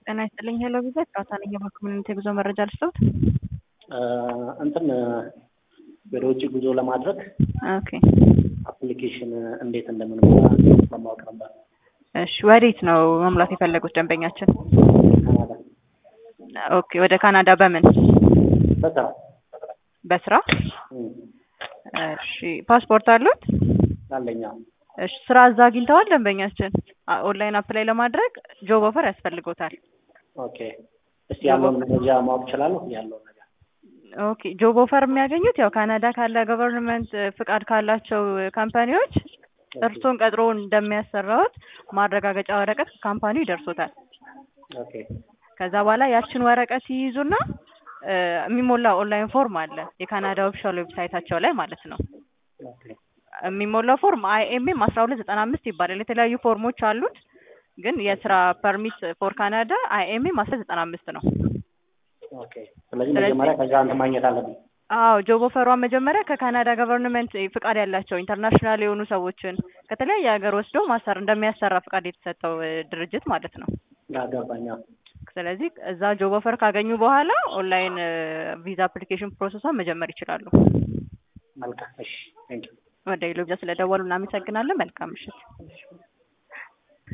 ጤና ይስጥልኝ ሄሎ ቪዛ ጨዋታ ነኝ የባንክ የጉዞ መረጃ ልስጠውት እንትን ወደ ውጭ ጉዞ ለማድረግ ኦኬ አፕሊኬሽን እንዴት እንደምንሞላ ለማወቅ ነበር። እሺ ወዴት ነው መሙላት የፈለጉት ደንበኛችን ካናዳ ኦኬ ወደ ካናዳ በምን በስራ በስራ እም፣ እሺ ፓስፖርት አሉት አለኛ እሺ ስራ እዛ አግኝተዋል ደንበኛችን አ- ኦንላይን አፕላይ ለማድረግ ጆብ ኦፈር ያስፈልጎታል ኦኬ። እስቲ ያለውን መረጃ ማወቅ እችላለሁ? ያለውን ነገር ኦኬ ጆብ ኦፈር የሚያገኙት ያው ካናዳ ካለ ገቨርንመንት ፍቃድ ካላቸው ካምፓኒዎች እርሶን ቀጥሮ እንደሚያሰራዎት ማረጋገጫ ወረቀት ካምፓኒው ይደርሶታል። ኦኬ ከዛ በኋላ ያችን ወረቀት ይይዙና እ፣ የሚሞላ ኦንላይን ፎርም አለ የካናዳ ኦፊሻል ዌብሳይታቸው ላይ ማለት ነው። ኦኬ የሚሞላው ፎርም አይኤምኤም አስራ ሁለት ዘጠና አምስት ይባላል። የተለያዩ ፎርሞች አሉት፣ ግን የስራ ፐርሚት ፎር ካናዳ አይኤምኤም አስራ ዘጠና አምስት ነው። ኦኬ። ስለዚህ ስለዚህ- መጀመሪያ ከዛ እንትን ማግኘት አለብኝ። አዎ ጆብ ኦፈሯን መጀመሪያ ከካናዳ ገቨርንመንት ፍቃድ ያላቸው ኢንተርናሽናል የሆኑ ሰዎችን ከተለያየ ሀገር ወስዶ ማሰር እንደሚያሰራ ፍቃድ የተሰጠው እ፣ ድርጅት ማለት ነው። ያገባኛ ስለዚህ እዛ ጆብ ኦፈር ካገኙ በኋላ ኦንላይን ቪዛ አፕሊኬሽን ፕሮሰሷን መጀመር ይችላሉ። መልካም። እሺ ቴንክ ዩ ወደ ሌሎ ቪዛ ስለደወሉ እናመሰግናለን። መልካም ምሽት።